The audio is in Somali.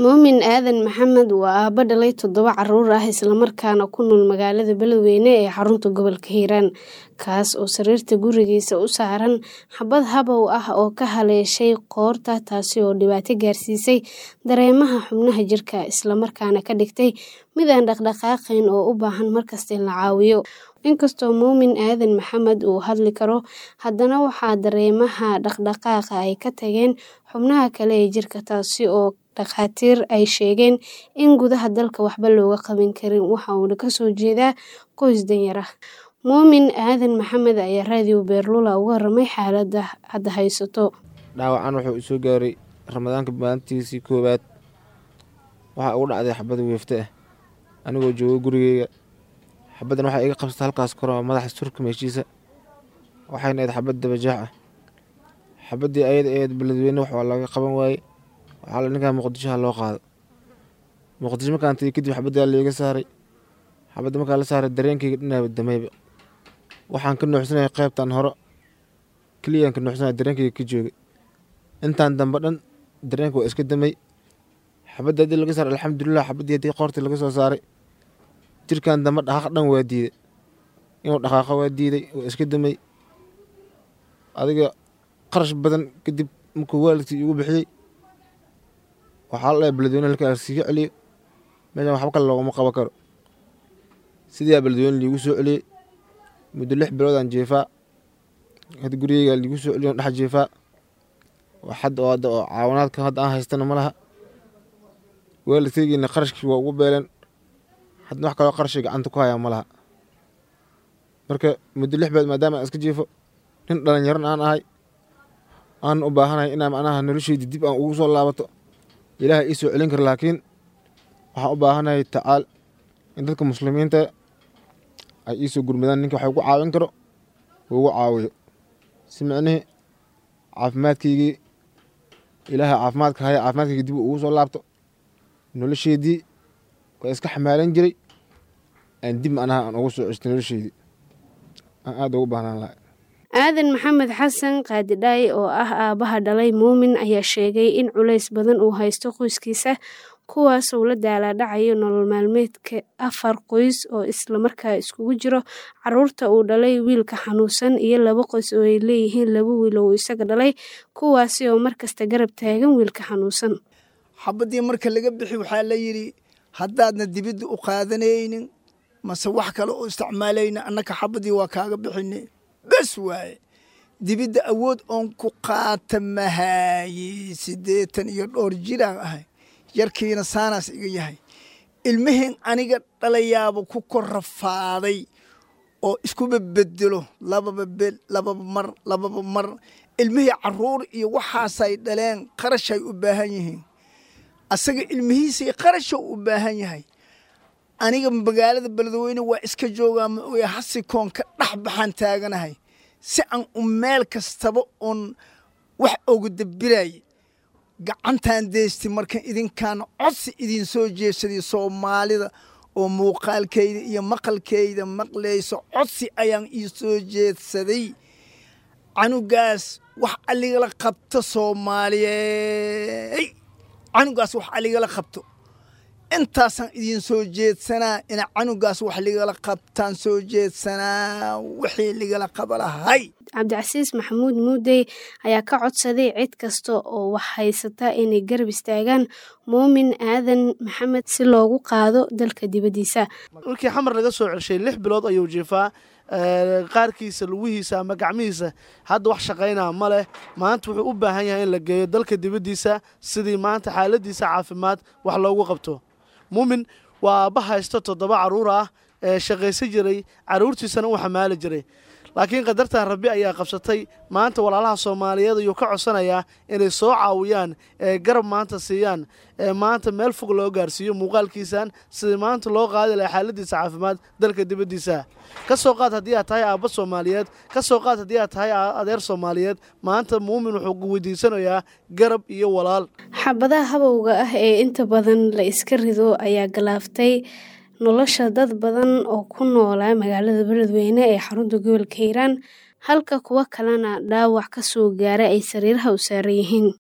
Muumin Aadan Maxamed waa aabbo dhalay toddoba carruur ah islamarkaana ku nool magaalada Beledweyne ee xarunta gobolka Hiiraan, kaas oo sariirta gurigiisa u saaran xabad habow ah oo ka haleeshay qoorta taasi oo dhibaato gaarsiisay dareemaha xubnaha jirka, isla markaana ka dhigtay mid aan dhaqdhaqaaqayn oo u baahan markasta in la caawiyo. Inkastoo Muumin Aadan Maxamed uu hadli karo, haddana waxaa dareemaha dhaqdhaqaaqa ay ka tageen xubnaha kale ee jirka, taasi oo dhakhaatiir ay sheegeen in gudaha dalka waxba looga qaban karin, waxa uuna ka soo jeedaa qoys danyar ah. Muumin Aadan Maxamed ayaa raadiyo Beerlula uga warramay xaaladda hadda haysato. Dhaawacan wuxuu i soo gaaray Ramadaanka maalintiisii koowaad. Waxaa igu dhacday xabad weefte ah anigoo jooga gurigeyga. Xabaddan waxay iga qabsatay halkaas kore oo madaxa surka meeshiisa, waxayna ahayd xabad daba jeex ah. Xabaddii ayada ahayd Beledweyne wax waa laga qaban waayey, waxaa la dhihi ninkaan Muqdisho ha loo qaado. Muqdisho markaan tagay kadib xabaddaa la iga saaray. Xabadda markaa la saaray dareenkeyga dhan damayba. Waxaan ka nuuxsanayay qaybtan hore, keliyaan ka nuuxsanayay dareenkeyga ka joogay. Intaan dambe dhan dareenka waa iska damay. Xabadda haddii laga saaray alxamdulilah, xabaddii haddii qoorta laga soo saaray. Jirkaan dambe dhaqaaq dhan waa diiday. Inuu dhaqaaqo waa diiday, waa iska damay. Adiga qarash badan kadib markuu waalidkii igu bixiyey, waxaa la dhahay Beledweyne halkaa iskaga celiyo. Meeshaan waxba kale loogama qaban karo. Sidii ayaa Beledweyne liigu soo celiyey. Muddo lix bilood aan jiifaa. Hadda gurigeyga liigu soo celiyo dhex jiifaa. Wax hadda oo hadda oo caawinaadka hadda aan haystana ma laha. Waalidkeygiina qarashkii waa ugu beeleen. Hadda wax kaloo qarash gacanta ku hayaa ma laha. Marka muddo lix bilood maadaama aan iska jiifo, nin dhalinyaran aan ahay, aan u baahanahay inaan macnaha nolosheyda dib aan ugu soo laabato. Ilaahay ii soo celin karo laakiin waxaan u baahanahay tacaal in dadka muslimiinta ay ii soo gurmadaan ninka wax igu caawin karo uu igu caawiyo. Si micnihii caafimaadkeygii Ilaahay caafimaadka haya caafimaadkeyga dib ugu soo laabto. Nolosheydii waa iska xamaalan jiray. Aan dib macnaha aan ugu soo ceshto nolosheydii. Aan aad ugu baahnaan lahaa. Aadan Maxamed Xasan Qaadidhaay oo ah aabbaha dhalay Muumin ayaa sheegay in culays badan uu haysto qoyskiisa, kuwaas oo la daalaa dhacayo nolol maalmeedka afar qoys oo isla markaa isugu jiro carruurta uu dhalay, wiilka xanuunsan iyo laba qoys oo ay leeyihiin laba wiil oo uu isaga dhalay, kuwaasi oo markasta garab taagan wiilka xanuunsan. xabaddii marka laga bixi waxaa la yidhi haddaadna dibidda u qaadanaynin mase wax kale oo isticmaalayna annaka xabaddii waa kaaga bixinay bes waaye dibidda awood oon ku qaata mahaaye siddeetan iyo dhowr jiraan ahay yarkiina saanaas iga yahay ilmihiin aniga dhalayaaba ku kor rafaaday oo iskuba bedelo lababa bel lababa mar lababa mar ilmihii carruur iyo waxaasay dhaleen qarashay u baahan yihiin asaga ilmihiisii qarasha u baahan yahay aniga magaalada beledweyne waa iska joogaa ma oya hasikoon ka dhex baxaan taaganahay si aan u meel kastaba oon wax oga dabiraaye gacantaan deysti marka idinkaan codsi idin soo jeedsaday soomaalida oo muuqaalkeyda iyo maqalkeyda maqlayso codsi ayaan ii soo jeedsaday canugaas wax aligala qabto soomaaliyey canugaas wax aligala qabto intaasaan idin soo jeedsanaa ina canugaas wax ligala qabtaan soo jeedsanaa wixii ligala qaba lahay cabdicasiis maxamuud muudey ayaa ka codsaday cid kasta oo wax haysata inay garab istaagaan muumin aadan maxamed si loogu qaado dalka dibaddiisa markii xamar laga soo celshay lix bilood ayuu jiifaa qaarkiisa lugihiisa ama gacmihiisa hadda wax shaqaynaa ma leh maanta wuxuu u baahan yahay in la geeyo dalka dibaddiisa sidii maanta xaaladiisa caafimaad wax loogu qabto muumin waa aabba haysto toddoba carruur ah ee shaqaysan jiray carruurtiisana u xamaali jiray laakiin qadartan rabbi ayaa qabsatay maanta walaalaha soomaaliyeed ayuu ka codsanayaa inay soo caawiyaan ee garab maanta siiyaan ee maanta meel fog loo gaarsiiyo muuqaalkiisan sidii maanta loo qaadi laha xaaladiisa caafimaad dalka dibaddiisa ka soo qaad haddii aad tahay aabba soomaaliyeed ka soo qaad haddii aad tahay adeer soomaaliyeed maanta muumin wuxuu weydiisanayaa garab iyo walaal xabadaha habowga ah ee inta badan la iska rido ayaa galaaftay nolosha dad badan oo ku noolaa magaalada beledweyne ee xarunta gobolka hiiraan halka kuwo kalena dhaawac ka soo gaara ay sariiraha u saaran yihiin